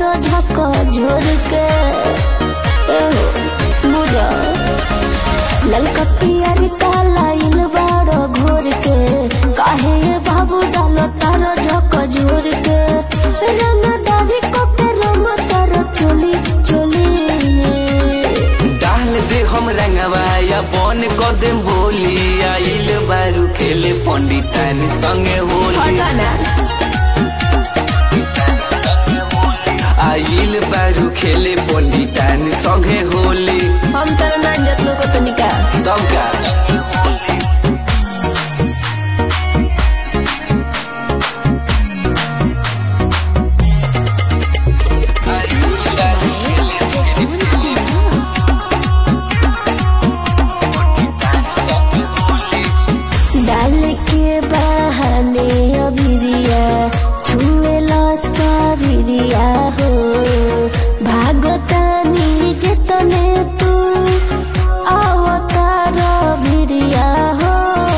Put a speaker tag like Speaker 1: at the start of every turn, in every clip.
Speaker 1: तारो झक झोर के एहो बुझा ललका पियर काला इल बाड़ो घोर के काहे ये बाबू डालो तारो झक झोर के रंग दाढ़ी को के रंग तारो चोली चोली
Speaker 2: डाल दे हम रंगवाया बन कर दे बोली आइल बारू खेले पंडितान संगे होली आइल बारू खेले पंडितान संगे होली
Speaker 1: हम तर ना जतलो को तनिका
Speaker 2: तब का
Speaker 1: डाल के बहाने अभिरिया छुएला शरीरिया हो भागतानी जेतने तू अवतार भिरिया हो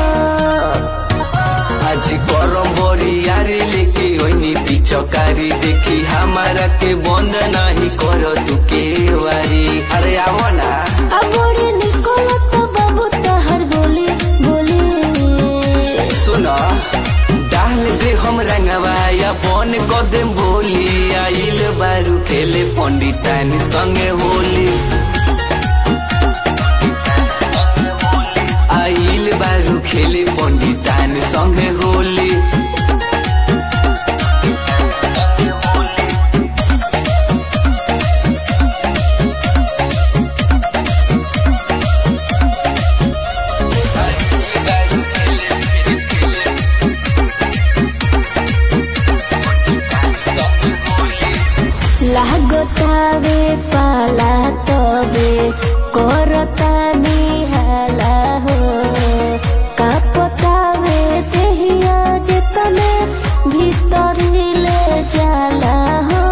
Speaker 2: आज गरम बड़ी यारी लेके ओइनी पिचकारी देखी हमारा के बंद नहीं करो तू के वारी अरे आवो ना
Speaker 1: अबोरे निकोला तो बाबू तहर बोली बोली
Speaker 2: सुनो डाल दे हम रंगवाया बन कर दे बोली आइल बारू खेले पंडितान संगे होली आइल बारू खेले पंडितान संगे होली
Speaker 1: लागतावे पाला तबे करतानी हाला हो कापतावे देहिया जेतने भीतर ले जाला हो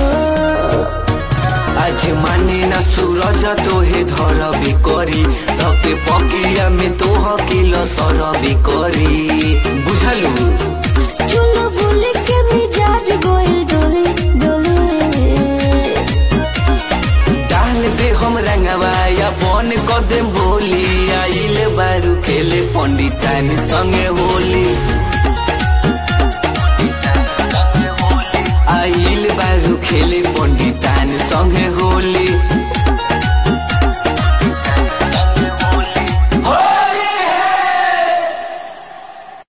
Speaker 2: आज माने ना सूरज तोहे धरबे करी धके पकिया में तोह किल सरबे करी बुझलू
Speaker 1: चुल बुल के मिजाज गोइल डोली डोली
Speaker 2: डाल दे हम रंगवाया बन कर दे बोली आइल बारू खेले पंडितान संगे होली आइल बारू खेले पंडितान संगे होली